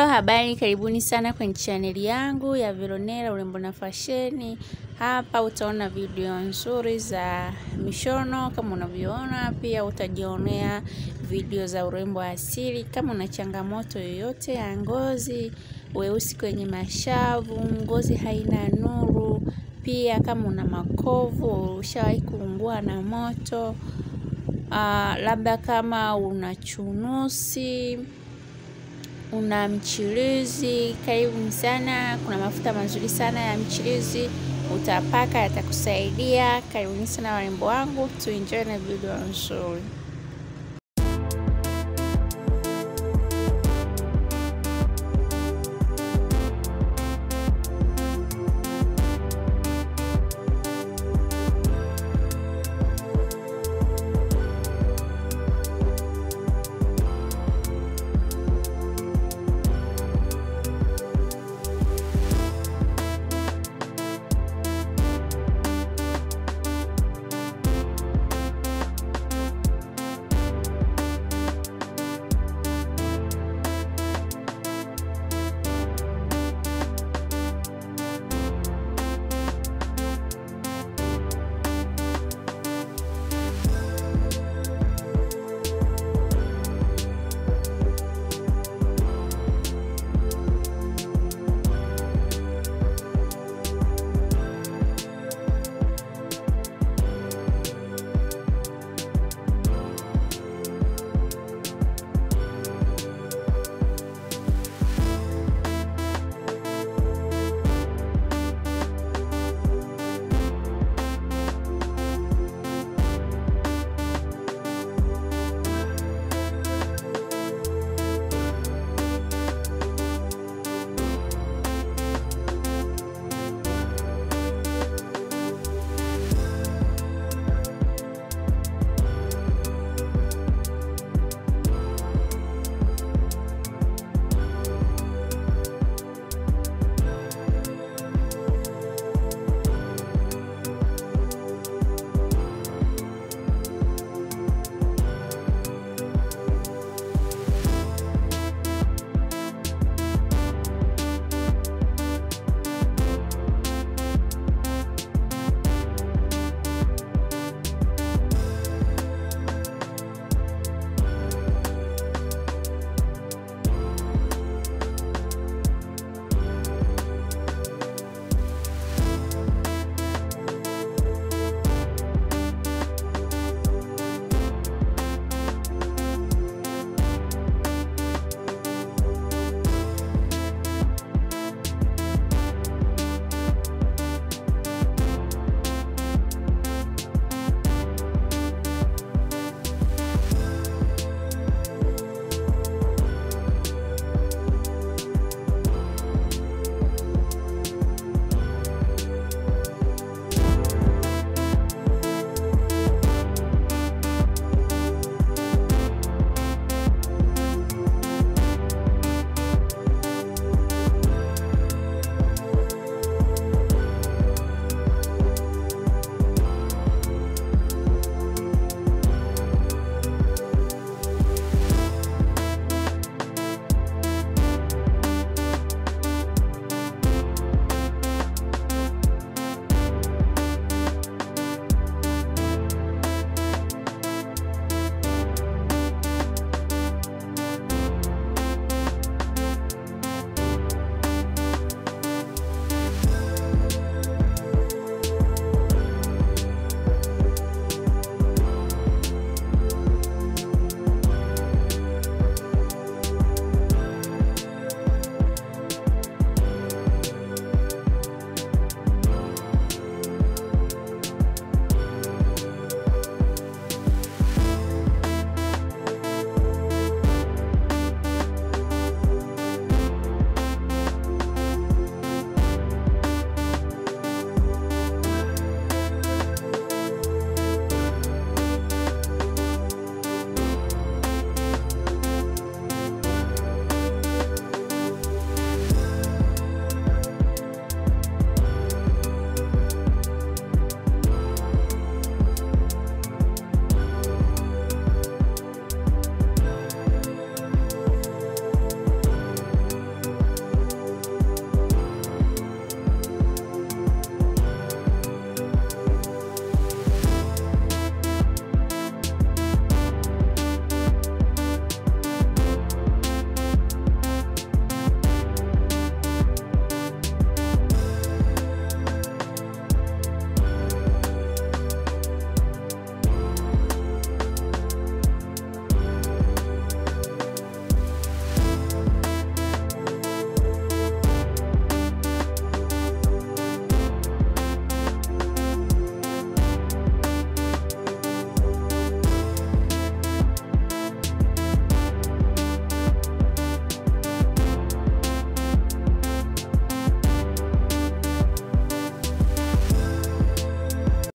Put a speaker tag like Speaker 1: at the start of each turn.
Speaker 1: Hello, habari, karibuni sana kwenye chaneli yangu ya Veronella urembo na fasheni. Hapa utaona video nzuri za mishono kama unavyoona, pia utajionea video za urembo asili. Kama una changamoto yoyote ya ngozi, weusi kwenye mashavu, ngozi haina nuru, pia kama una makovu, ushawahi kuungua na moto, uh, labda kama una chunusi una mchirizi, karibu sana. Kuna mafuta mazuri sana ya mchirizi utapaka, yatakusaidia. Karibuni sana warembo wangu, tuenjoy na video nzuri.